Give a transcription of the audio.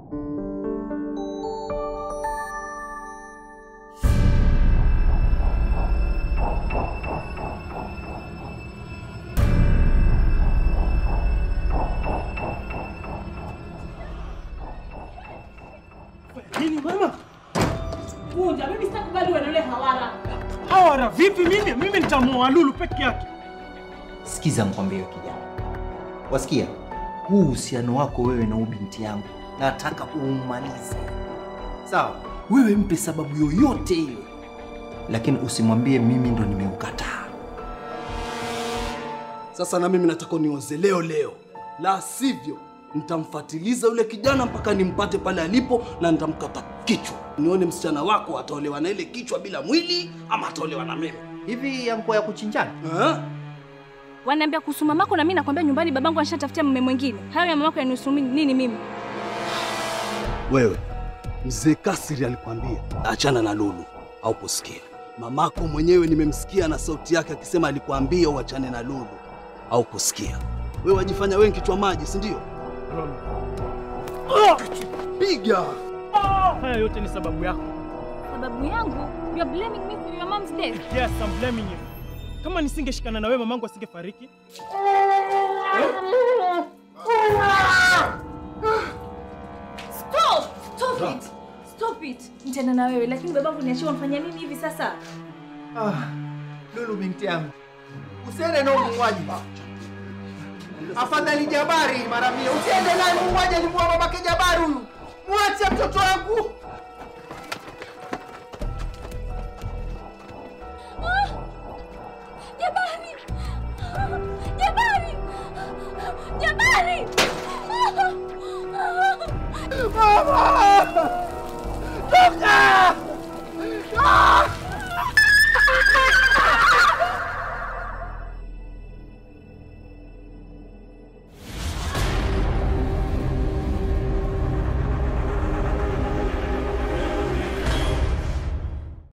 Nini mama? Vunja, mimi sitakubali wewe na yule hawara. Hawara vipi mimi? Mimi nitamuoa Lulu peke yake. Sikiza mkwambie kijana, wasikia, huu uhusiano wako wewe na huyu binti yangu nataka uumalize, sawa? Wewe mpe sababu yoyote ile, lakini usimwambie mimi ndo nimeukataa. Sasa na mimi nataka nioze leo leo, la sivyo nitamfatiliza yule kijana mpaka nimpate pale alipo na nitamkata kichwa, nione msichana wako ataolewa na ile kichwa bila mwili ama ataolewa na mimi. Hivi yanko ya kuchinjana Eh? Wananiambia kuhusu mamako na mimi nakwambia nyumbani babangu anashatafutia mume mwingine. Hayo ya mamako yanihusu mimi- nini mimi? Wewe mzee Kasiri alikwambia achana na Lulu au kusikia? Mamako mwenyewe nimemsikia na sauti yake akisema alikwambia uachane na Lulu au kusikia? Wewe wajifanya wewe kichwa maji, si ndio? Piga! Haya yote ni sababu yako. Sababu yangu, you are blaming me for your mom's death. Yes, I'm blaming you. Kama nisingeshikana na wewe mamangu asingefariki. Stop! Stop it! Stop it! Nitaenda na wewe lakini babangu niachie wamfanya nini hivi sasa? Ah, Lulu binti yangu, usiende na muuaji. Afadhali Jabari mara mia, usiende naye muuaji. Alimuua babake Jabari huyu, mwache mtoto wangu. Jabari! Jabari! Jabari!